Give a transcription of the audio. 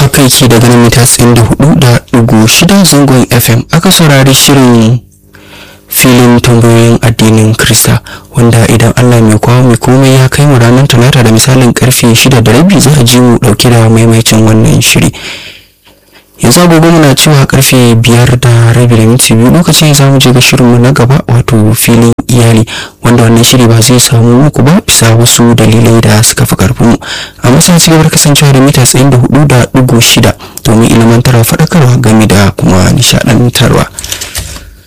kai ke daga nan mita tsayin da hudu da dugu shida zangon fm aka saurari shirin filin tambayoyin addinin krista wanda idan allah mai kwawo mai komai ya kai mu ranar talata da misalin karfe shida da rabi za a ji mu dauke da maimaicin wannan shiri yanzu agogo muna cewa karfe biyar da rabi da minti biyu lokacin za mu je ga shirinmu na gaba wato filin iyali wanda wannan shiri ba zai samu muku ba bisa wasu dalilai da suka fi karfin mu amma sai ci gaba da kasancewa da mita tsayin da hudu da dugu shida domin ilimantarwa faɗakarwa game da kuma nishaɗantarwa